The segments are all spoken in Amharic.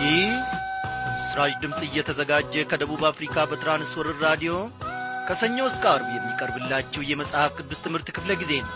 ይህ በምስራች ድምፅ እየተዘጋጀ ከደቡብ አፍሪካ በትራንስወርር ራዲዮ ከሰኞ እስከ አርብ የሚቀርብላችሁ የመጽሐፍ ቅዱስ ትምህርት ክፍለ ጊዜ ነው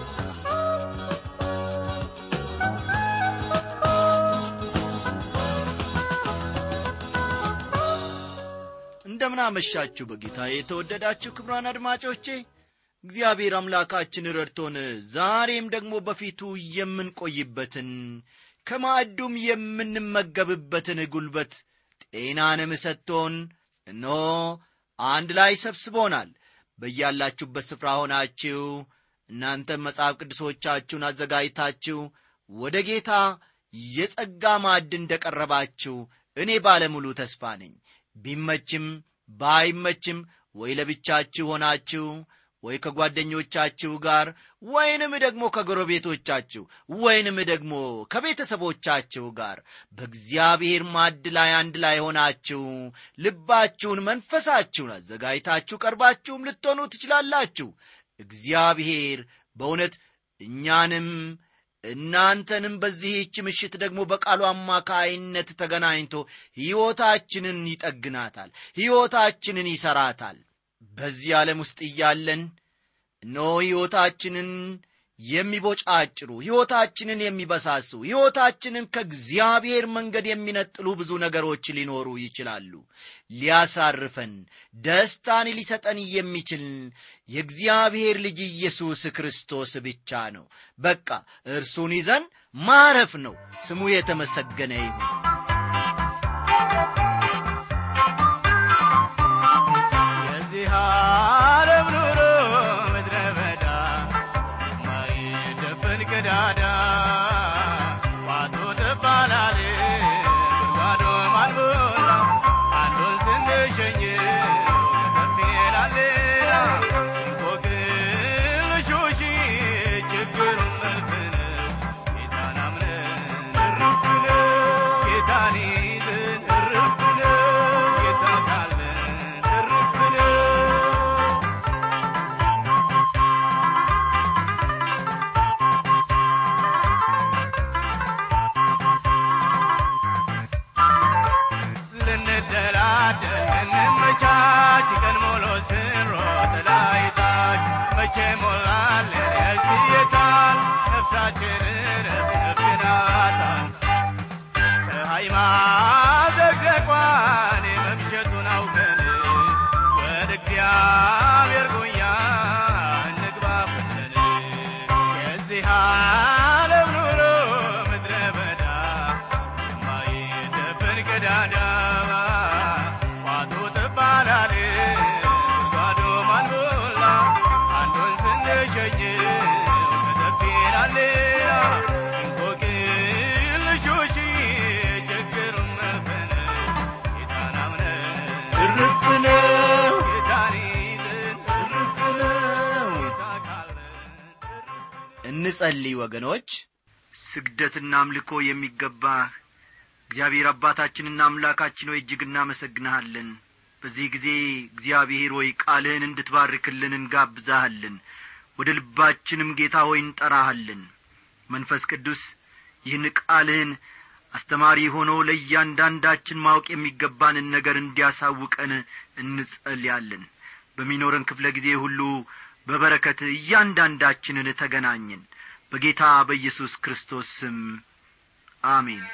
እንደምን አመሻችሁ በጌታ የተወደዳችሁ ክብራን አድማጮቼ እግዚአብሔር አምላካችን ረድቶን ዛሬም ደግሞ በፊቱ የምንቆይበትን ከማዕዱም የምንመገብበትን ጉልበት ጤናንም ሰጥቶን እነሆ አንድ ላይ ሰብስቦናል በያላችሁበት ስፍራ ሆናችሁ እናንተም መጽሐፍ ቅዱሶቻችሁን አዘጋጅታችሁ ወደ ጌታ የጸጋ ማዕድ እንደ ቀረባችሁ እኔ ባለሙሉ ተስፋ ነኝ ቢመችም ባይመችም ወይ ለብቻችሁ ሆናችሁ ወይ ከጓደኞቻችሁ ጋር ወይንም ደግሞ ከጎረቤቶቻችሁ ወይንም ደግሞ ከቤተሰቦቻችሁ ጋር በእግዚአብሔር ማድ ላይ አንድ ላይ ሆናችሁ ልባችሁን መንፈሳችሁን አዘጋጅታችሁ ቀርባችሁም ልትሆኑ ትችላላችሁ እግዚአብሔር በእውነት እኛንም እናንተንም በዚህች ምሽት ደግሞ በቃሉ አማካይነት ተገናኝቶ ሕይወታችንን ይጠግናታል ሕይወታችንን ይሠራታል በዚህ ዓለም ውስጥ እያለን እነሆ ሕይወታችንን የሚቦጫጭሩ ሕይወታችንን የሚበሳሱ ሕይወታችንን ከእግዚአብሔር መንገድ የሚነጥሉ ብዙ ነገሮች ሊኖሩ ይችላሉ ሊያሳርፈን ደስታን ሊሰጠን የሚችል የእግዚአብሔር ልጅ ኢየሱስ ክርስቶስ ብቻ ነው በቃ እርሱን ይዘን ማረፍ ነው ስሙ የተመሰገነ ይሁን የዚህ ዓለም ኑሮ ምድረ በዳ ማይደፈን ቀዳዳ ዋቶ ትባላል ጉድጓዶ ማልሞላ አንዱን ስንሸኝ ከፍ ይላል ሌላ እንቆቅልሾሽ ችግሩን መልክን ጌታን አምነን እርፍ ነው ጌታን ይዘን እርፍ ነው ጌታ ካለን እርፍ ነው ልንደላደል እንመቻች ቀን ሙሉ ስንሮጥ ላይታች መቼ ሞላል ያልትየታል ነፍሳችንን ነፍናታል ፀሐይ ማዘግዘቋን መምሸቱን አውቀን ወደ እግዚአብሔር ጉያ እንግባ ፈጥነን የዚህ ዓለም ኑሮ ምድረ በዳ የማይደፈን ቀዳዳ ቋቱ ትባላል ጉድጓዱ ማልሞላ አንዱን ስንሸኝ ከተፍ ይላል ሌላ እንቆቅልሾሽ ችግሩን መልፈን ጌታን አምነን እርፍ ነው ጌታን ይዘን እርፍ ነው ጌታ ካለን እንጸልይ ወገኖች ስግደትና አምልኮ የሚገባህ እግዚአብሔር አባታችንና አምላካችን ሆይ እጅግ እናመሰግንሃለን በዚህ ጊዜ እግዚአብሔር ሆይ ቃልህን እንድትባርክልን እንጋብዛሃለን ወደ ልባችንም ጌታ ሆይ እንጠራሃለን መንፈስ ቅዱስ ይህን ቃልህን አስተማሪ ሆኖ ለእያንዳንዳችን ማወቅ የሚገባንን ነገር እንዲያሳውቀን እንጸልያለን በሚኖረን ክፍለ ጊዜ ሁሉ በበረከት እያንዳንዳችንን ተገናኝን በጌታ በኢየሱስ ክርስቶስ ስም አሜን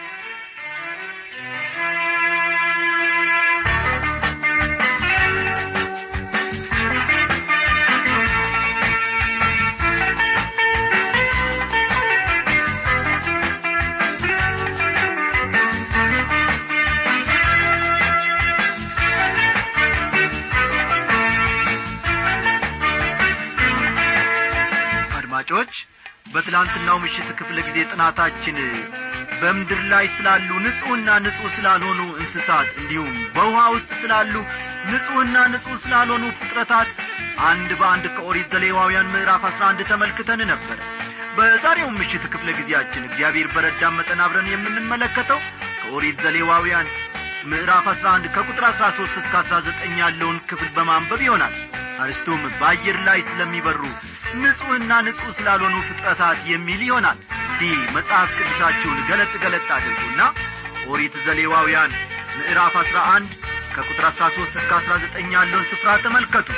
አድማጮች በትላንትናው ምሽት ክፍለ ጊዜ ጥናታችን በምድር ላይ ስላሉ ንጹሕና ንጹሕ ስላልሆኑ እንስሳት እንዲሁም በውሃ ውስጥ ስላሉ ንጹሕና ንጹሕ ስላልሆኑ ፍጥረታት አንድ በአንድ ከኦሪት ዘሌዋውያን ምዕራፍ አስራ አንድ ተመልክተን ነበር በዛሬው ምሽት ክፍለ ጊዜያችን እግዚአብሔር በረዳን መጠን አብረን የምንመለከተው ከኦሪት ዘሌዋውያን ምዕራፍ አስራ አንድ ከቁጥር አስራ ሦስት እስከ አስራ ዘጠኝ ያለውን ክፍል በማንበብ ይሆናል አርስቱም በአየር ላይ ስለሚበሩ ንጹሕና ንጹሕ ስላልሆኑ ፍጥረታት የሚል ይሆናል እስቲ መጽሐፍ ቅዱሳችሁን ገለጥ ገለጥ አድርጉና ኦሪት ዘሌዋውያን ምዕራፍ አሥራ አንድ ከቁጥር አሥራ ሦስት እስከ አሥራ ዘጠኝ ያለውን ስፍራ ተመልከቱ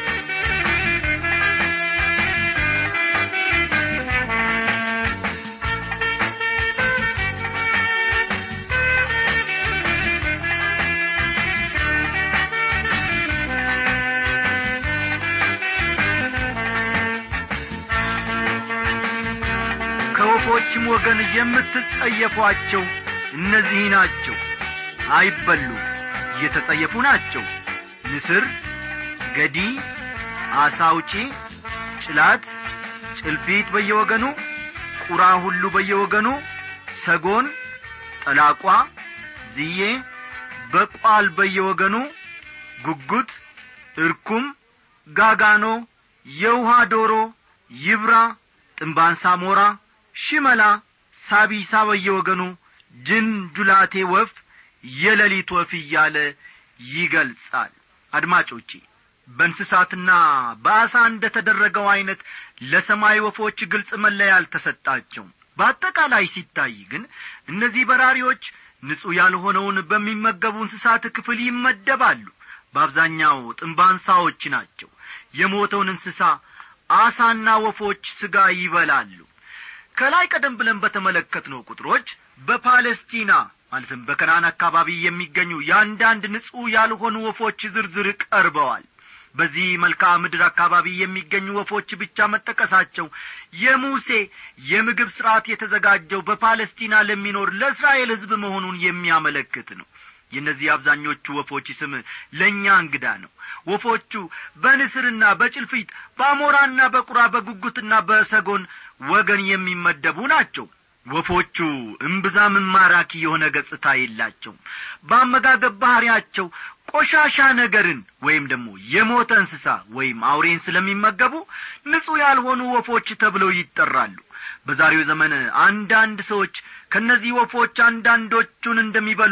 ከወፎችም ወገን የምትጸየፏቸው እነዚህ ናቸው አይበሉም እየተጸየፉ ናቸው ንስር ገዲ አሳውጪ ጭላት ጭልፊት በየወገኑ ቁራ ሁሉ በየወገኑ ሰጎን ጠላቋ ዝዬ በቋል በየወገኑ ጉጉት እርኩም ጋጋኖ የውሃ ዶሮ ይብራ ጥንባንሳ ሞራ ሽመላ ሳቢሳ በየወገኑ ጅን ጁላቴ ወፍ የሌሊት ወፍ እያለ ይገልጻል አድማጮቼ በእንስሳትና በአሳ እንደ ተደረገው ዐይነት ለሰማይ ወፎች ግልጽ መለያ አልተሰጣቸውም በአጠቃላይ ሲታይ ግን እነዚህ በራሪዎች ንጹሕ ያልሆነውን በሚመገቡ እንስሳት ክፍል ይመደባሉ በአብዛኛው ጥንባንሳዎች ናቸው የሞተውን እንስሳ አሳና ወፎች ሥጋ ይበላሉ ከላይ ቀደም ብለን በተመለከትነው ቁጥሮች በፓለስቲና ማለትም በከናን አካባቢ የሚገኙ የአንዳንድ ንጹሕ ያልሆኑ ወፎች ዝርዝር ቀርበዋል በዚህ መልክዓ ምድር አካባቢ የሚገኙ ወፎች ብቻ መጠቀሳቸው የሙሴ የምግብ ሥርዓት የተዘጋጀው በፓለስቲና ለሚኖር ለእስራኤል ሕዝብ መሆኑን የሚያመለክት ነው የእነዚህ አብዛኞቹ ወፎች ስም ለእኛ እንግዳ ነው ወፎቹ በንስርና በጭልፊት በአሞራና በቁራ በጉጉትና በሰጎን ወገን የሚመደቡ ናቸው ወፎቹ እምብዛም ማራኪ የሆነ ገጽታ የላቸውም በአመጋገብ ባሕሪያቸው ቆሻሻ ነገርን ወይም ደግሞ የሞተ እንስሳ ወይም አውሬን ስለሚመገቡ ንጹሕ ያልሆኑ ወፎች ተብለው ይጠራሉ በዛሬው ዘመን አንዳንድ ሰዎች ከእነዚህ ወፎች አንዳንዶቹን እንደሚበሉ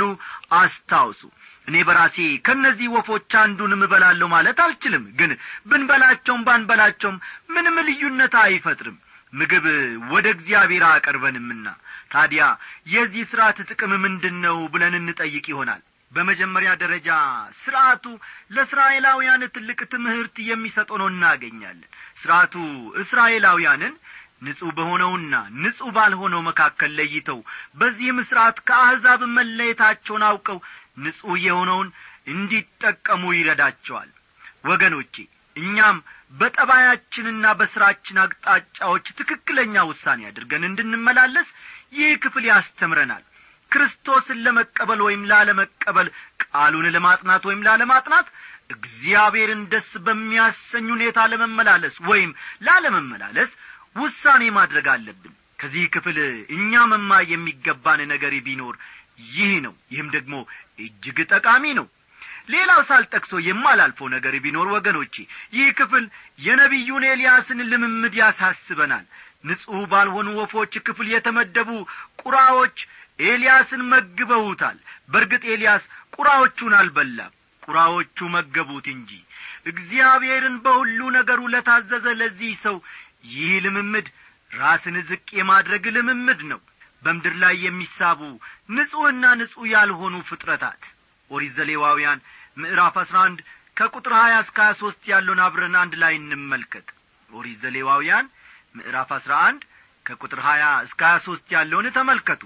አስታውሱ እኔ በራሴ ከእነዚህ ወፎች አንዱንም እበላለሁ ማለት አልችልም ግን ብንበላቸውም ባንበላቸውም ምንም ልዩነት አይፈጥርም ምግብ ወደ እግዚአብሔር አቀርበንምና ታዲያ የዚህ ሥርዓት ጥቅም ምንድን ነው ብለን እንጠይቅ ይሆናል በመጀመሪያ ደረጃ ሥርዓቱ ለእስራኤላውያን ትልቅ ትምህርት የሚሰጠው ነው እናገኛለን ሥርዓቱ እስራኤላውያንን ንጹሕ በሆነውና ንጹሕ ባልሆነው መካከል ለይተው በዚህም ሥርዓት ከአሕዛብ መለየታቸውን አውቀው ንጹሕ የሆነውን እንዲጠቀሙ ይረዳቸዋል ወገኖቼ እኛም በጠባያችንና በሥራችን አቅጣጫዎች ትክክለኛ ውሳኔ አድርገን እንድንመላለስ ይህ ክፍል ያስተምረናል ክርስቶስን ለመቀበል ወይም ላለመቀበል ቃሉን ለማጥናት ወይም ላለማጥናት እግዚአብሔርን ደስ በሚያሰኝ ሁኔታ ለመመላለስ ወይም ላለመመላለስ ውሳኔ ማድረግ አለብን ከዚህ ክፍል እኛ መማር የሚገባን ነገር ቢኖር ይህ ነው ይህም ደግሞ እጅግ ጠቃሚ ነው ሌላው ሳልጠቅሶ የማላልፈው ነገር ቢኖር ወገኖቼ ይህ ክፍል የነቢዩን ኤልያስን ልምምድ ያሳስበናል ንጹሕ ባልሆኑ ወፎች ክፍል የተመደቡ ቁራዎች ኤልያስን መግበውታል በርግጥ ኤልያስ ቁራዎቹን አልበላም ቁራዎቹ መገቡት እንጂ እግዚአብሔርን በሁሉ ነገሩ ለታዘዘ ለዚህ ሰው ይህ ልምምድ ራስን ዝቅ የማድረግ ልምምድ ነው በምድር ላይ የሚሳቡ ንጹሕና ንጹሕ ያልሆኑ ፍጥረታት ኦሪት ዘሌዋውያን ምዕራፍ አስራ አንድ ከቁጥር ሀያ እስከ ሀያ ሦስት ያለውን አብረን አንድ ላይ እንመልከት ኦሪት ዘሌዋውያን ምዕራፍ አስራ አንድ ከቁጥር ሀያ እስከ ሀያ ሦስት ያለውን ተመልከቱ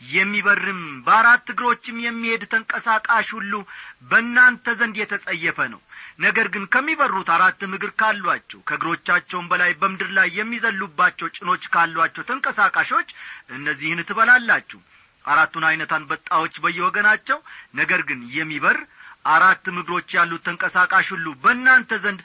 የሚበርም በአራት እግሮችም የሚሄድ ተንቀሳቃሽ ሁሉ በእናንተ ዘንድ የተጸየፈ ነው ነገር ግን ከሚበሩት አራትም እግር ካሏቸው ከእግሮቻቸውም በላይ በምድር ላይ የሚዘሉባቸው ጭኖች ካሏቸው ተንቀሳቃሾች እነዚህን ትበላላችሁ አራቱን ዐይነት አንበጣዎች በየወገናቸው ነገር ግን የሚበር አራትም እግሮች ያሉት ተንቀሳቃሽ ሁሉ በእናንተ ዘንድ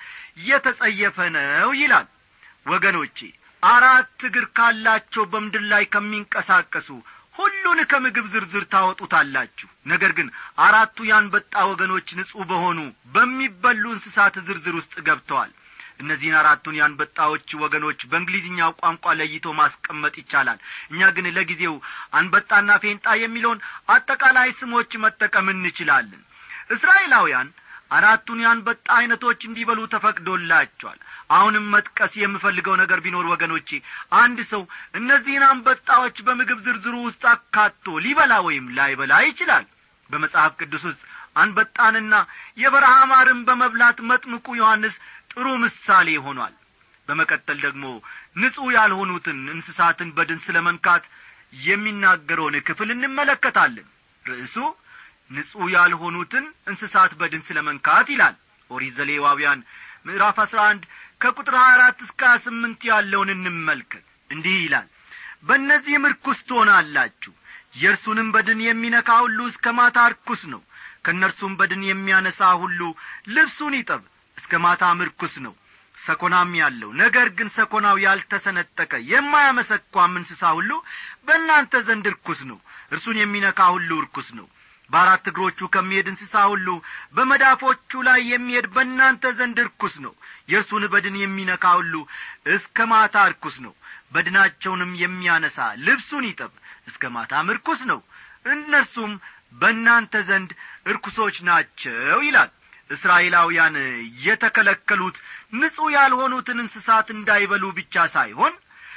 የተጸየፈ ነው ይላል ወገኖቼ አራት እግር ካላቸው በምድር ላይ ከሚንቀሳቀሱ ሁሉን ከምግብ ዝርዝር ታወጡታላችሁ ነገር ግን አራቱ የአንበጣ ወገኖች ንጹሕ በሆኑ በሚበሉ እንስሳት ዝርዝር ውስጥ ገብተዋል እነዚህን አራቱን የአንበጣዎች ወገኖች በእንግሊዝኛው ቋንቋ ለይቶ ማስቀመጥ ይቻላል እኛ ግን ለጊዜው አንበጣና ፌንጣ የሚለውን አጠቃላይ ስሞች መጠቀም እንችላለን እስራኤላውያን አራቱን የአንበጣ ዐይነቶች እንዲበሉ ተፈቅዶላቸዋል አሁንም መጥቀስ የምፈልገው ነገር ቢኖር ወገኖቼ አንድ ሰው እነዚህን አንበጣዎች በምግብ ዝርዝሩ ውስጥ አካቶ ሊበላ ወይም ላይበላ ይችላል በመጽሐፍ ቅዱስ ውስጥ አንበጣንና የበረሃ ማርን በመብላት መጥምቁ ዮሐንስ ጥሩ ምሳሌ ሆኗል በመቀጠል ደግሞ ንጹሕ ያልሆኑትን እንስሳትን በድን ስለ መንካት የሚናገረውን ክፍል እንመለከታለን ርዕሱ ንጹሕ ያልሆኑትን እንስሳት በድን ስለ መንካት ይላል ኦሪት ዘሌዋውያን ምዕራፍ አሥራ አንድ ከቁጥር ሀያ አራት እስከ ሀያ ስምንት ያለውን እንመልከት እንዲህ ይላል በእነዚህም ርኩስ ትሆናላችሁ የእርሱንም በድን የሚነካ ሁሉ እስከ ማታ ርኩስ ነው ከእነርሱም በድን የሚያነሳ ሁሉ ልብሱን ይጠብ እስከ ማታም ርኩስ ነው ሰኮናም ያለው ነገር ግን ሰኮናው ያልተሰነጠቀ የማያመሰኳም እንስሳ ሁሉ በእናንተ ዘንድ ርኩስ ነው እርሱን የሚነካ ሁሉ ርኩስ ነው በአራት እግሮቹ ከሚሄድ እንስሳ ሁሉ በመዳፎቹ ላይ የሚሄድ በእናንተ ዘንድ ርኩስ ነው የእርሱን በድን የሚነካ ሁሉ እስከ ማታ ርኩስ ነው በድናቸውንም የሚያነሳ ልብሱን ይጠብ እስከ ማታም ርኩስ ነው እነርሱም በእናንተ ዘንድ እርኩሶች ናቸው ይላል እስራኤላውያን የተከለከሉት ንጹሕ ያልሆኑትን እንስሳት እንዳይበሉ ብቻ ሳይሆን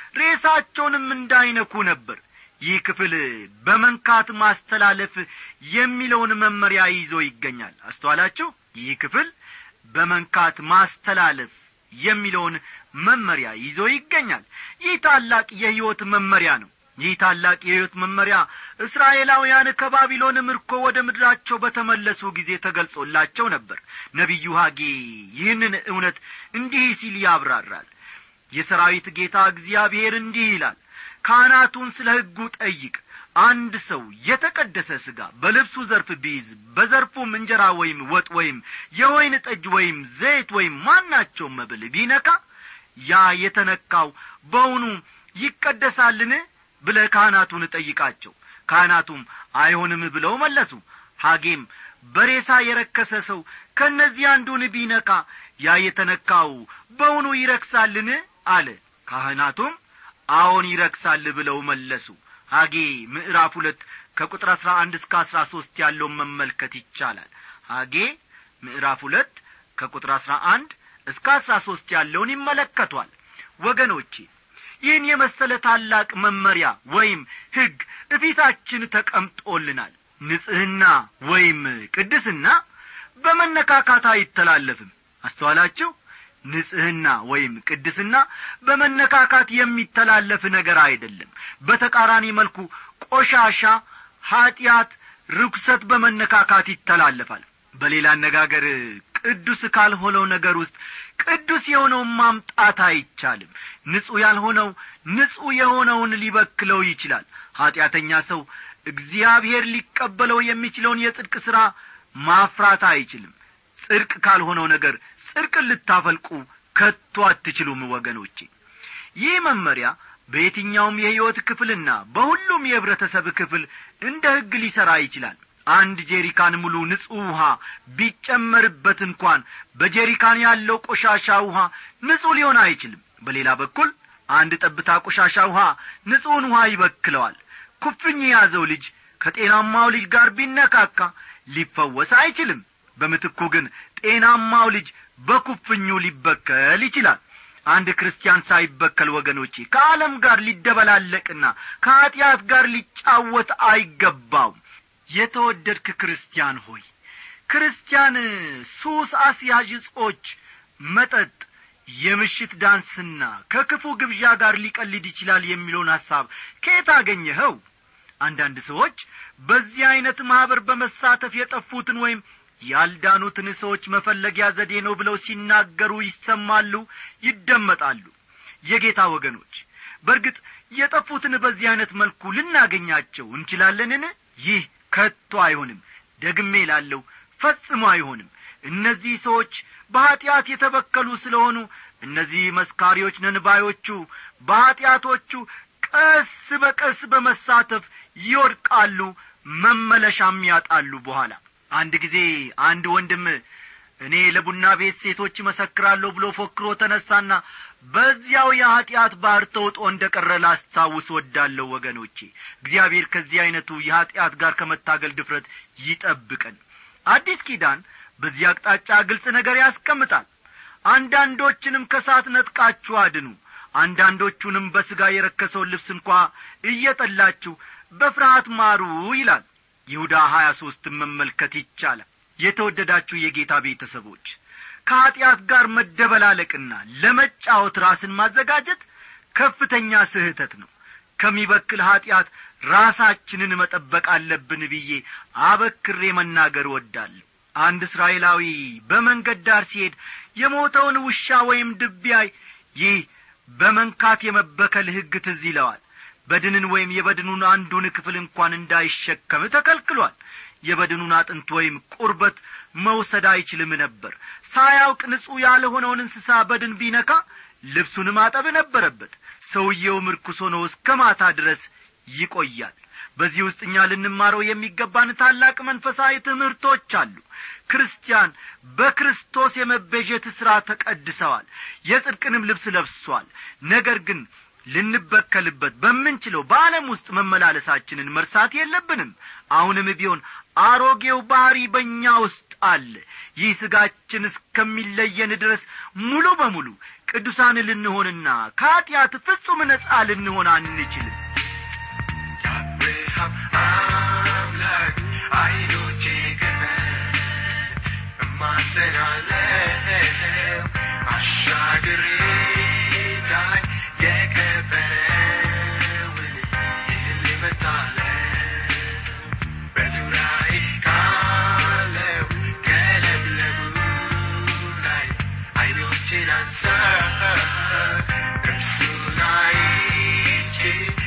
ሬሳቸውንም እንዳይነኩ ነበር ይህ ክፍል በመንካት ማስተላለፍ የሚለውን መመሪያ ይዞ ይገኛል አስተዋላችሁ ይህ ክፍል በመንካት ማስተላለፍ የሚለውን መመሪያ ይዞ ይገኛል ይህ ታላቅ የሕይወት መመሪያ ነው ይህ ታላቅ የሕይወት መመሪያ እስራኤላውያን ከባቢሎን ምርኮ ወደ ምድራቸው በተመለሱ ጊዜ ተገልጾላቸው ነበር ነቢዩ ሐጌ ይህንን እውነት እንዲህ ሲል ያብራራል የሰራዊት ጌታ እግዚአብሔር እንዲህ ይላል ካህናቱን ስለ ሕጉ ጠይቅ አንድ ሰው የተቀደሰ ሥጋ በልብሱ ዘርፍ ቢይዝ በዘርፉም እንጀራ ወይም ወጥ ወይም የወይን ጠጅ ወይም ዘይት ወይም ማናቸውም መብል ቢነካ ያ የተነካው በውኑ ይቀደሳልን ብለ ካህናቱን ጠይቃቸው ካህናቱም አይሆንም ብለው መለሱ ሐጌም በሬሳ የረከሰ ሰው ከእነዚህ አንዱን ቢነካ ያ የተነካው በውኑ ይረክሳልን አለ ካህናቱም አዎን ይረክሳል ብለው መለሱ ሐጌ ምዕራፍ ሁለት ከቁጥር አሥራ አንድ እስከ አሥራ ሦስት ያለውን መመልከት ይቻላል ሐጌ ምዕራፍ ሁለት ከቁጥር አሥራ አንድ እስከ አሥራ ሦስት ያለውን ይመለከቷል ወገኖቼ ይህን የመሰለ ታላቅ መመሪያ ወይም ሕግ እፊታችን ተቀምጦልናል ንጽሕና ወይም ቅድስና በመነካካት አይተላለፍም አስተዋላችሁ ንጽሕና ወይም ቅድስና በመነካካት የሚተላለፍ ነገር አይደለም በተቃራኒ መልኩ ቆሻሻ ኀጢአት ርኩሰት በመነካካት ይተላለፋል በሌላ አነጋገር ቅዱስ ካልሆነው ነገር ውስጥ ቅዱስ የሆነውን ማምጣት አይቻልም ንጹሕ ያልሆነው ንጹሕ የሆነውን ሊበክለው ይችላል ኀጢአተኛ ሰው እግዚአብሔር ሊቀበለው የሚችለውን የጽድቅ ሥራ ማፍራት አይችልም ጽድቅ ካልሆነው ነገር ጽድቅን ልታፈልቁ ከቶ አትችሉም ወገኖቼ ይህ መመሪያ በየትኛውም የሕይወት ክፍልና በሁሉም የኅብረተሰብ ክፍል እንደ ሕግ ሊሠራ ይችላል አንድ ጄሪካን ሙሉ ንጹሕ ውሃ ቢጨመርበት እንኳን በጄሪካን ያለው ቆሻሻ ውሃ ንጹሕ ሊሆን አይችልም በሌላ በኩል አንድ ጠብታ ቆሻሻ ውሃ ንጹሕን ውሃ ይበክለዋል ኩፍኝ የያዘው ልጅ ከጤናማው ልጅ ጋር ቢነካካ ሊፈወስ አይችልም በምትኩ ግን ጤናማው ልጅ በኩፍኙ ሊበከል ይችላል አንድ ክርስቲያን ሳይበከል ወገኖቼ ከዓለም ጋር ሊደበላለቅና ከኀጢአት ጋር ሊጫወት አይገባውም የተወደድክ ክርስቲያን ሆይ ክርስቲያን ሱስ አስያዥ እጾች መጠጥ የምሽት ዳንስና ከክፉ ግብዣ ጋር ሊቀልድ ይችላል የሚለውን ሐሳብ ከየት አገኘኸው አንዳንድ ሰዎች በዚህ ዐይነት ማኅበር በመሳተፍ የጠፉትን ወይም ያልዳኑትን ሰዎች መፈለጊያ ዘዴ ነው ብለው ሲናገሩ ይሰማሉ ይደመጣሉ የጌታ ወገኖች በእርግጥ የጠፉትን በዚህ ዐይነት መልኩ ልናገኛቸው እንችላለንን ይህ ከቶ አይሆንም ደግሜ ላለው ፈጽሞ አይሆንም እነዚህ ሰዎች በኀጢአት የተበከሉ ስለሆኑ እነዚህ መስካሪዎች ነንባዮቹ በኀጢአቶቹ ቀስ በቀስ በመሳተፍ ይወድቃሉ መመለሻም ያጣሉ በኋላ አንድ ጊዜ አንድ ወንድም እኔ ለቡና ቤት ሴቶች መሰክራለሁ ብሎ ፎክሮ ተነሳና በዚያው የኀጢአት ባሕር ተውጦ እንደ ቀረ ላስታውስ ወዳለሁ ወገኖቼ እግዚአብሔር ከዚህ ዐይነቱ የኀጢአት ጋር ከመታገል ድፍረት ይጠብቀን አዲስ ኪዳን በዚህ አቅጣጫ ግልጽ ነገር ያስቀምጣል አንዳንዶችንም ከሳት ነጥቃችሁ አድኑ አንዳንዶቹንም በሥጋ የረከሰውን ልብስ እንኳ እየጠላችሁ በፍርሃት ማሩ ይላል ይሁዳ ሀያ ሦስትን መመልከት ይቻላል የተወደዳችሁ የጌታ ቤተሰቦች ከኀጢአት ጋር መደበላለቅና ለመጫወት ራስን ማዘጋጀት ከፍተኛ ስህተት ነው ከሚበክል ኀጢአት ራሳችንን መጠበቅ አለብን ብዬ አበክሬ መናገር እወዳለሁ አንድ እስራኤላዊ በመንገድ ዳር ሲሄድ የሞተውን ውሻ ወይም ድቢያይ ይህ በመንካት የመበከል ሕግ ትዝ ይለዋል በድንን ወይም የበድኑን አንዱን ክፍል እንኳን እንዳይሸከም ተከልክሏል የበድኑን አጥንት ወይም ቁርበት መውሰድ አይችልም ነበር ሳያውቅ ንጹሕ ያልሆነውን እንስሳ በድን ቢነካ ልብሱን ማጠብ ነበረበት ሰውየው ምርኩስ ሆኖ እስከ ማታ ድረስ ይቆያል በዚህ ውስጥ እኛ ልንማረው የሚገባን ታላቅ መንፈሳዊ ትምህርቶች አሉ ክርስቲያን በክርስቶስ የመቤዠት ሥራ ተቀድሰዋል የጽድቅንም ልብስ ለብሷል ነገር ግን ልንበከልበት በምንችለው በዓለም ውስጥ መመላለሳችንን መርሳት የለብንም አሁንም ቢሆን አሮጌው ባሕሪ በእኛ ውስጥ አለ ይህ ሥጋችን እስከሚለየን ድረስ ሙሉ በሙሉ ቅዱሳን ልንሆንና ከኀጢአት ፍጹም ነጻ ልንሆን አንችልም የአብርሃም አምላክ አይኖቼ ክፈት እማጸናለሁ አሻግሬ እንዳይ የከበረውን ይህን እመርጣለሁ በዙሪያዬ ካለው ከለምለሙ ላይ አይኖቼን አንሳ እርሱን አይቼ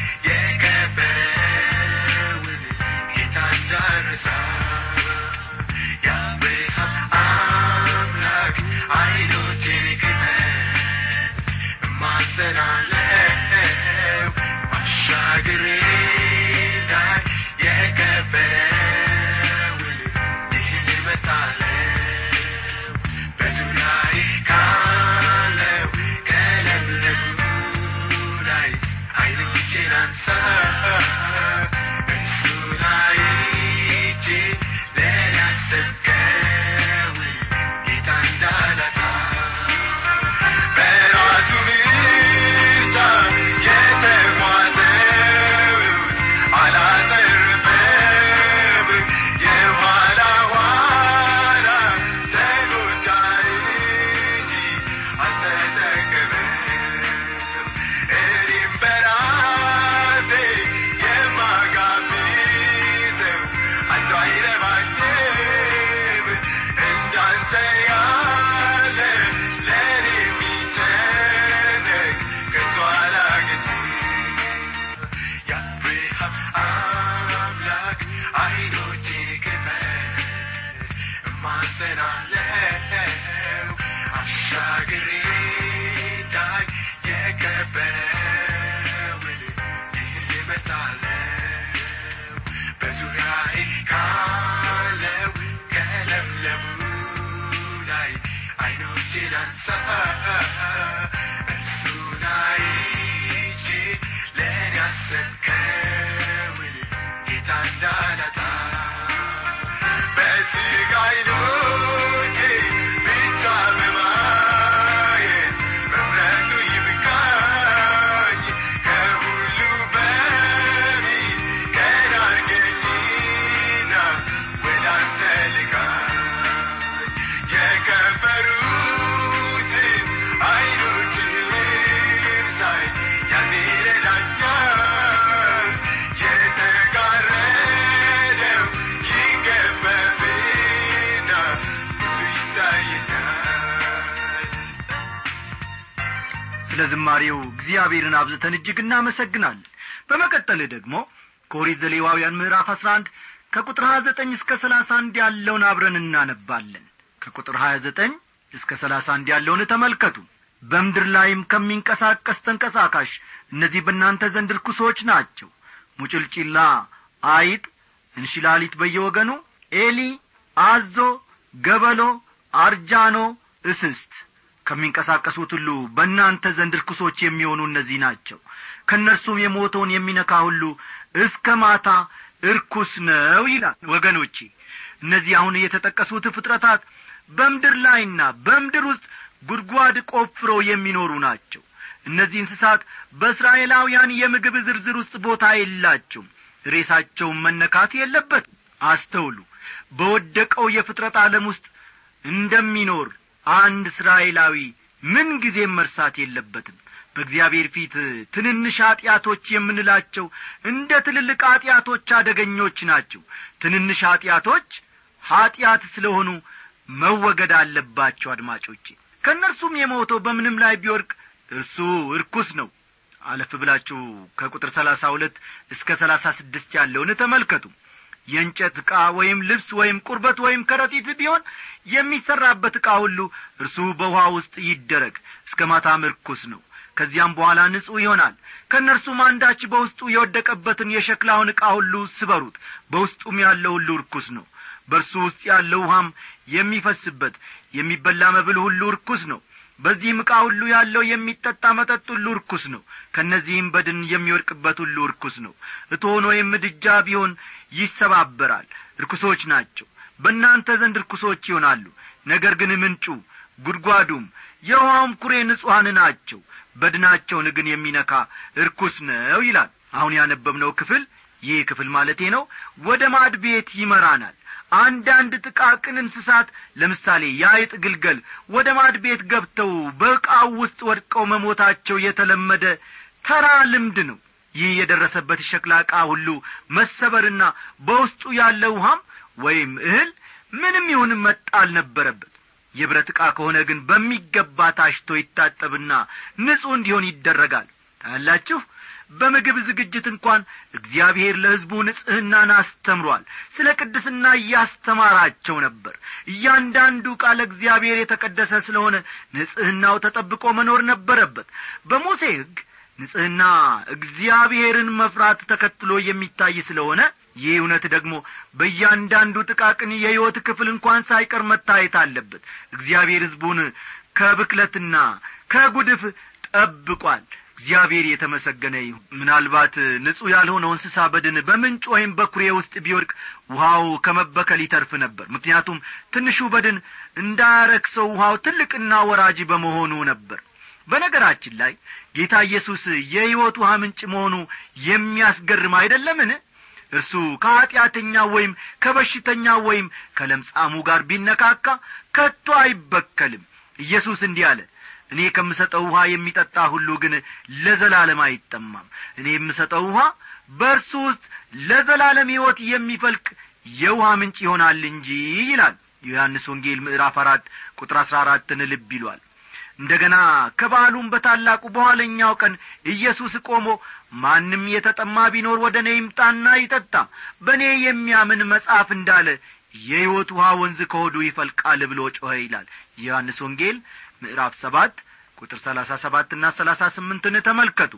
የከበረውን ጌታ እንዳረሳ የአብርሃም አምላክ አይኖቼን ክፈት እማጸናለሁ አሻግሬ እንዳይ የከበረውን ይህን እመርጣለሁ በዙሪያዬ ካለው ከለምለሙ ላይ አይኖቼን አንሳ እርሱን አይቼ ለእኔ ያሰብከውን ጌታ እንዳላጣ በራሱ ምርጫ የተጓዘውት አላተረፈም የኋላ ኋላ ተጎዳ እንጂ አልተጠቀመም እኔም በራሴ የማጋብዘው አንዱ አይረባኝም እንዳንተ ያለ ለእኔ የሚጨነቅ ከቶ አላገኝም የአብርሃም አምላክ አይኖቼን ክፈት እማጸናለሁ አሻግሬ እንዳይ የከበረውን ይህን እመርጣለሁ በዙሪያዬ ካለው ከለምለሙ ላይ አይኖቼን አንሳ እርሱን አይቼ ለእኔ ያሰብከውን ጌታ እንዳላጣ በሥጋ አይኖቼ ብቻ በማየት መምረጡ ይብቃኝ ከሁሉ በፊት ቀና አድርገኝና ወደ አንተ ልካኝ የከበሩትን አይኖችህን ሳይ ያኔ ይረዳኛል የተጋረደው ይገፈፍና ሁሉ ይታየኛል ስለ ዝማሬው እግዚአብሔርን አብዝተን እጅግ እናመሰግናለን በመቀጠል ደግሞ ከኦሪት ዘሌዋውያን ምዕራፍ አስራ አንድ ከቁጥር ሀያ ዘጠኝ እስከ ሰላሳ አንድ ያለውን አብረን እናነባለን ከቁጥር ሀያ ዘጠኝ እስከ ሰላሳ አንድ ያለውን ተመልከቱ በምድር ላይም ከሚንቀሳቀስ ተንቀሳቃሽ እነዚህ በእናንተ ዘንድ ርኩሶች ናቸው ሙጭልጭላ አይጥ እንሽላሊት በየወገኑ ኤሊ አዞ ገበሎ አርጃኖ እስስት ከሚንቀሳቀሱት ሁሉ በእናንተ ዘንድ ርኩሶች የሚሆኑ እነዚህ ናቸው ከእነርሱም የሞተውን የሚነካ ሁሉ እስከ ማታ እርኩስ ነው ይላል ወገኖቼ እነዚህ አሁን የተጠቀሱት ፍጥረታት በምድር ላይና በምድር ውስጥ ጉድጓድ ቆፍረው የሚኖሩ ናቸው እነዚህ እንስሳት በእስራኤላውያን የምግብ ዝርዝር ውስጥ ቦታ የላቸውም ሬሳቸውን መነካት የለበት አስተውሉ በወደቀው የፍጥረት ዓለም ውስጥ እንደሚኖር አንድ እስራኤላዊ ምን ጊዜም መርሳት የለበትም በእግዚአብሔር ፊት ትንንሽ ኀጢአቶች የምንላቸው እንደ ትልልቅ ኀጢአቶች አደገኞች ናቸው ትንንሽ ኀጢአቶች ኀጢአት ስለሆኑ መወገድ አለባቸው አድማጮቼ ከእነርሱም የሞተው በምንም ላይ ቢወድቅ እርሱ እርኩስ ነው አለፍ ብላችሁ ከቁጥር ሰላሳ ሁለት እስከ ሰላሳ ስድስት ያለውን ተመልከቱ የእንጨት ዕቃ ወይም ልብስ ወይም ቁርበት ወይም ከረጢት ቢሆን የሚሠራበት ዕቃ ሁሉ እርሱ በውኃ ውስጥ ይደረግ እስከ ማታም ርኩስ ነው ከዚያም በኋላ ንጹሕ ይሆናል ከእነርሱም አንዳች በውስጡ የወደቀበትን የሸክላውን ዕቃ ሁሉ ስበሩት በውስጡም ያለው ሁሉ ርኩስ ነው በእርሱ ውስጥ ያለው ውሃም የሚፈስበት የሚበላ መብል ሁሉ ርኩስ ነው በዚህም ዕቃ ሁሉ ያለው የሚጠጣ መጠጥ ሁሉ ርኩስ ነው ከእነዚህም በድን የሚወድቅበት ሁሉ ርኩስ ነው እቶን ወይም ምድጃ ቢሆን ይሰባበራል ርኩሶች ናቸው በእናንተ ዘንድ ርኩሶች ይሆናሉ ነገር ግን ምንጩ ጉድጓዱም የውሃውም ኩሬ ንጹሐን ናቸው በድናቸውን ግን የሚነካ እርኩስ ነው ይላል አሁን ያነበብነው ክፍል ይህ ክፍል ማለቴ ነው ወደ ማድ ቤት ይመራናል አንዳንድ ጥቃቅን እንስሳት ለምሳሌ የአይጥ ግልገል ወደ ማድ ቤት ገብተው በዕቃው ውስጥ ወድቀው መሞታቸው የተለመደ ተራ ልምድ ነው ይህ የደረሰበት ሸክላ ዕቃ ሁሉ መሰበርና በውስጡ ያለ ውሃም ወይም እህል ምንም ይሁን መጣል ነበረበት የብረት ዕቃ ከሆነ ግን በሚገባ ታሽቶ ይታጠብና ንጹሕ እንዲሆን ይደረጋል ታያላችሁ በምግብ ዝግጅት እንኳን እግዚአብሔር ለሕዝቡ ንጽሕናን አስተምሯል ስለ ቅድስና እያስተማራቸው ነበር እያንዳንዱ ቃል እግዚአብሔር የተቀደሰ ስለሆነ ንጽሕናው ተጠብቆ መኖር ነበረበት በሙሴ ሕግ ንጽሕና እግዚአብሔርን መፍራት ተከትሎ የሚታይ ስለሆነ ይህ እውነት ደግሞ በእያንዳንዱ ጥቃቅን የሕይወት ክፍል እንኳን ሳይቀር መታየት አለበት እግዚአብሔር ሕዝቡን ከብክለትና ከጉድፍ ጠብቋል እግዚአብሔር የተመሰገነ ይሁን ምናልባት ንጹሕ ያልሆነው እንስሳ በድን በምንጭ ወይም በኩሬ ውስጥ ቢወድቅ ውሃው ከመበከል ይተርፍ ነበር ምክንያቱም ትንሹ በድን እንዳያረክሰው ውሃው ትልቅና ወራጅ በመሆኑ ነበር በነገራችን ላይ ጌታ ኢየሱስ የሕይወት ውሃ ምንጭ መሆኑ የሚያስገርም አይደለምን እርሱ ከኀጢአተኛ ወይም ከበሽተኛ ወይም ከለምጻሙ ጋር ቢነካካ ከቶ አይበከልም ኢየሱስ እንዲህ አለ እኔ ከምሰጠው ውሃ የሚጠጣ ሁሉ ግን ለዘላለም አይጠማም እኔ የምሰጠው ውሃ በእርሱ ውስጥ ለዘላለም ሕይወት የሚፈልቅ የውሃ ምንጭ ይሆናል እንጂ ይላል ዮሐንስ ወንጌል ምዕራፍ አራት ቁጥር አሥራ አራትን ልብ ይሏል እንደ ገና ከበዓሉም በታላቁ በኋለኛው ቀን ኢየሱስ ቆሞ ማንም የተጠማ ቢኖር ወደ እኔ ይምጣና ይጠጣ በእኔ የሚያምን መጽሐፍ እንዳለ የሕይወት ውሃ ወንዝ ከሆዱ ይፈልቃል ብሎ ጮኸ ይላል ዮሐንስ ወንጌል ምዕራፍ ሰባት ቁጥር ሰላሳ ሰባትና ሰላሳ ስምንትን ተመልከቱ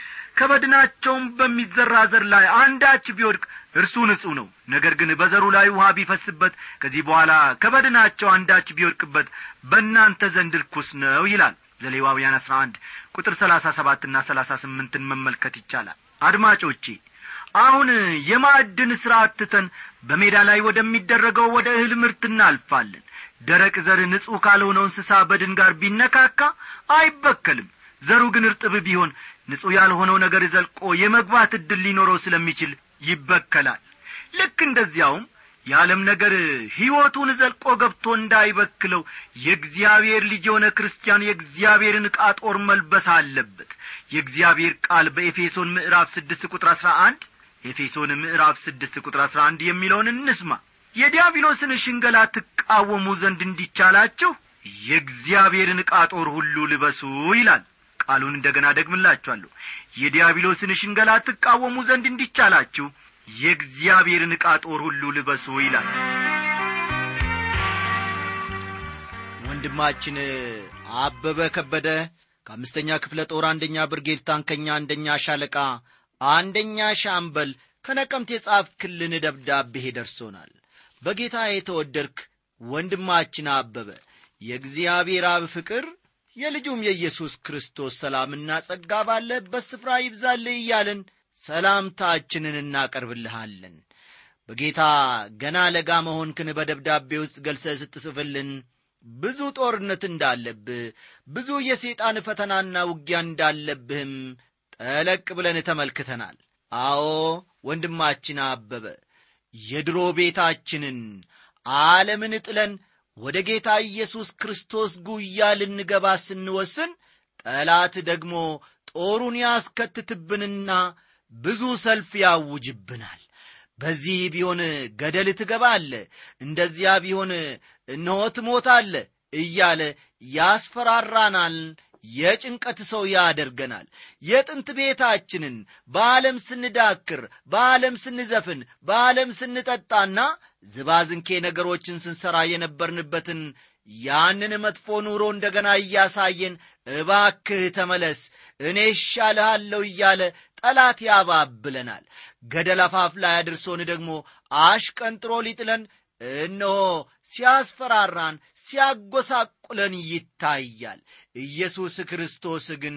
ከበድናቸውም በሚዘራ ዘር ላይ አንዳች ቢወድቅ እርሱ ንጹሕ ነው ነገር ግን በዘሩ ላይ ውሃ ቢፈስበት ከዚህ በኋላ ከበድናቸው አንዳች ቢወድቅበት በእናንተ ዘንድ ርኩስ ነው ይላል ዘሌዋውያን አስራ አንድ ቁጥር ሰላሳ ሰባትና ሰላሳ ስምንትን መመልከት ይቻላል አድማጮቼ አሁን የማዕድን ሥራ ትተን በሜዳ ላይ ወደሚደረገው ወደ እህል ምርት እናልፋለን ደረቅ ዘር ንጹሕ ካልሆነው እንስሳ በድን ጋር ቢነካካ አይበከልም ዘሩ ግን እርጥብ ቢሆን ንጹሕ ያልሆነው ነገር ዘልቆ የመግባት ዕድል ሊኖረው ስለሚችል ይበከላል ልክ እንደዚያውም የዓለም ነገር ሕይወቱን ዘልቆ ገብቶ እንዳይበክለው የእግዚአብሔር ልጅ የሆነ ክርስቲያን የእግዚአብሔርን ዕቃ ጦር መልበስ አለበት የእግዚአብሔር ቃል በኤፌሶን ምዕራፍ ስድስት ቁጥር አሥራ አንድ ኤፌሶን ምዕራፍ ስድስት ቁጥር አሥራ አንድ የሚለውን እንስማ የዲያብሎስን ሽንገላ ትቃወሙ ዘንድ እንዲቻላችሁ የእግዚአብሔርን ዕቃ ጦር ሁሉ ልበሱ ይላል ቃሉን እንደ ገና ደግምላችኋለሁ የዲያብሎስን ሽንገላ ትቃወሙ ዘንድ እንዲቻላችሁ የእግዚአብሔርን ዕቃ ጦር ሁሉ ልበሱ ይላል ወንድማችን አበበ ከበደ ከአምስተኛ ክፍለ ጦር አንደኛ ብርጌድ ታንከኛ አንደኛ ሻለቃ አንደኛ ሻምበል ከነቀምት የጻፍክልን ደብዳቤ ደርሶናል በጌታ የተወደድክ ወንድማችን አበበ የእግዚአብሔር አብ ፍቅር የልጁም የኢየሱስ ክርስቶስ ሰላምና ጸጋ ባለህበት ስፍራ ይብዛልህ እያልን ሰላምታችንን እናቀርብልሃለን በጌታ ገና ለጋ መሆንክን በደብዳቤ ውስጥ ገልጸህ ስትጽፍልን ብዙ ጦርነት እንዳለብህ ብዙ የሰይጣን ፈተናና ውጊያ እንዳለብህም ጠለቅ ብለን ተመልክተናል አዎ ወንድማችን አበበ የድሮ ቤታችንን ዓለምን ጥለን ወደ ጌታ ኢየሱስ ክርስቶስ ጉያ ልንገባ ስንወስን ጠላት ደግሞ ጦሩን ያስከትትብንና ብዙ ሰልፍ ያውጅብናል በዚህ ቢሆን ገደል ትገባለ እንደዚያ ቢሆን እነሆ ትሞታለ እያለ ያስፈራራናል የጭንቀት ሰው ያደርገናል የጥንት ቤታችንን በዓለም ስንዳክር በዓለም ስንዘፍን በዓለም ስንጠጣና ዝባዝንኬ ነገሮችን ስንሠራ የነበርንበትን ያንን መጥፎ ኑሮ እንደገና እያሳየን እባክህ ተመለስ እኔ እሻልሃለሁ እያለ ጠላት ያባብለናል ገደል አፋፍ ላይ አድርሶን ደግሞ አሽቀንጥሮ ሊጥለን እነሆ ሲያስፈራራን ሲያጎሳቁለን ይታያል ኢየሱስ ክርስቶስ ግን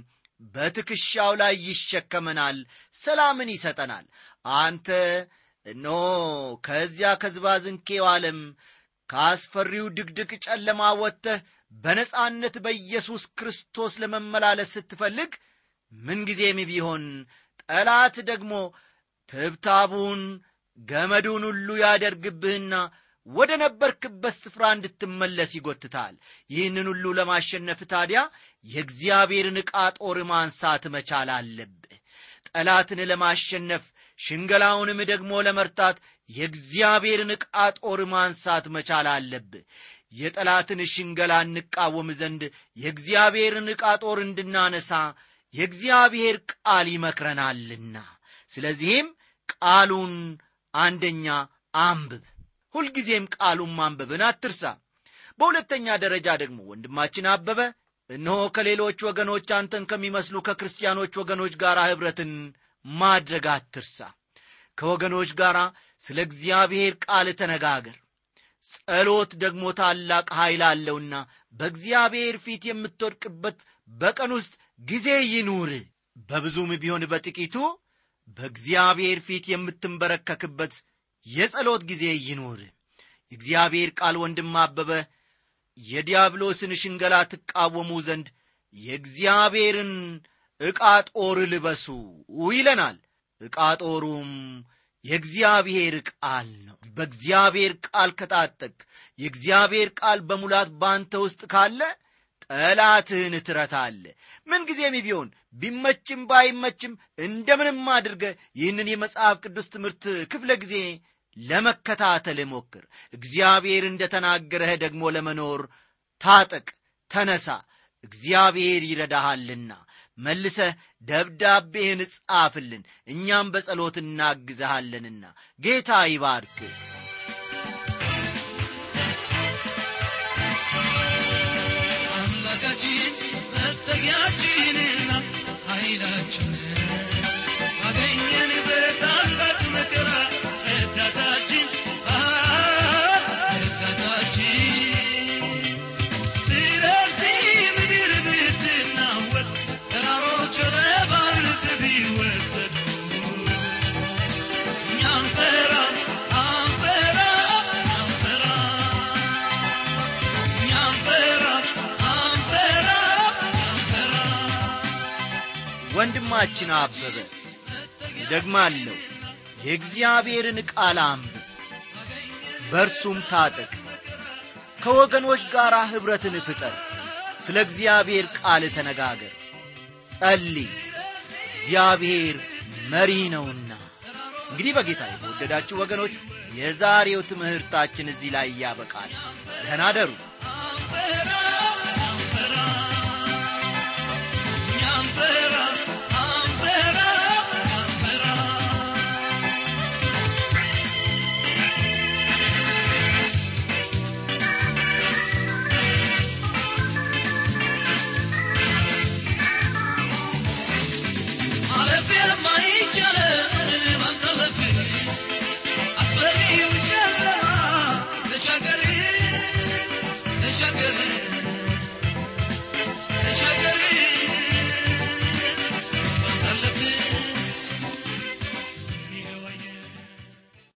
በትከሻው ላይ ይሸከመናል ሰላምን ይሰጠናል አንተ እነሆ ከዚያ ከዝባዝንኬው ዓለም ከአስፈሪው ድቅድቅ ጨለማ ወጥተህ በነጻነት በኢየሱስ ክርስቶስ ለመመላለስ ስትፈልግ ምንጊዜም ቢሆን ጠላት ደግሞ ትብታቡን ገመዱን ሁሉ ያደርግብህና ወደ ነበርክበት ስፍራ እንድትመለስ ይጎትታል ይህንን ሁሉ ለማሸነፍ ታዲያ የእግዚአብሔርን ዕቃ ጦር ማንሳት መቻል አለብህ ጠላትን ለማሸነፍ ሽንገላውንም ደግሞ ለመርታት የእግዚአብሔርን ዕቃ ጦር ማንሳት መቻል አለብህ የጠላትን ሽንገላ እንቃወም ዘንድ የእግዚአብሔርን ዕቃ ጦር እንድናነሳ የእግዚአብሔር ቃል ይመክረናልና ስለዚህም ቃሉን አንደኛ አንብብ ሁልጊዜም ቃሉን ማንበብን አትርሳ በሁለተኛ ደረጃ ደግሞ ወንድማችን አበበ እነሆ ከሌሎች ወገኖች አንተን ከሚመስሉ ከክርስቲያኖች ወገኖች ጋር ኅብረትን ማድረግ አትርሳ ከወገኖች ጋር ስለ እግዚአብሔር ቃል ተነጋገር ጸሎት ደግሞ ታላቅ ኃይል አለውና በእግዚአብሔር ፊት የምትወድቅበት በቀን ውስጥ ጊዜ ይኑር በብዙም ቢሆን በጥቂቱ በእግዚአብሔር ፊት የምትንበረከክበት የጸሎት ጊዜ ይኑር የእግዚአብሔር ቃል ወንድም አበበ የዲያብሎስን ሽንገላ ትቃወሙ ዘንድ የእግዚአብሔርን ዕቃ ጦር ልበሱ ይለናል ዕቃ ጦሩም የእግዚአብሔር ቃል ነው በእግዚአብሔር ቃል ከታጠቅ የእግዚአብሔር ቃል በሙላት ባንተ ውስጥ ካለ ጠላትህን ትረታለ ምንጊዜም ቢሆን ቢመችም ባይመችም እንደምንም አድርገ ይህንን የመጽሐፍ ቅዱስ ትምህርት ክፍለ ጊዜ ለመከታተል ሞክር እግዚአብሔር እንደ ተናገረህ ደግሞ ለመኖር ታጠቅ ተነሳ እግዚአብሔር ይረዳሃልና መልሰህ ደብዳቤህን ጻፍልን እኛም በጸሎት እናግዘሃለንና ጌታ ይባርክ አምላካችን መጠጊያችንና ኃይላችን አገኘን በታላቅ መከራ ረዳታችን ረዳታችን ስለዚህ ምድር ብትናወጥ ተራሮች ለባርቅ ቢወሰዱ እኛ አንፈራ አንፈራ አንፈራ እኛ አንፈራ አንፈራ አንፈራ ወንድማችን አበበ ደግማለሁ የእግዚአብሔርን ቃል አንብብ በእርሱም ታጠቅ ከወገኖች ጋር ኅብረትን ፍጠር ስለ እግዚአብሔር ቃል ተነጋገር ጸልይ እግዚአብሔር መሪ ነውና እንግዲህ በጌታ የተወደዳችሁ ወገኖች የዛሬው ትምህርታችን እዚህ ላይ ያበቃል ደህና ደሩ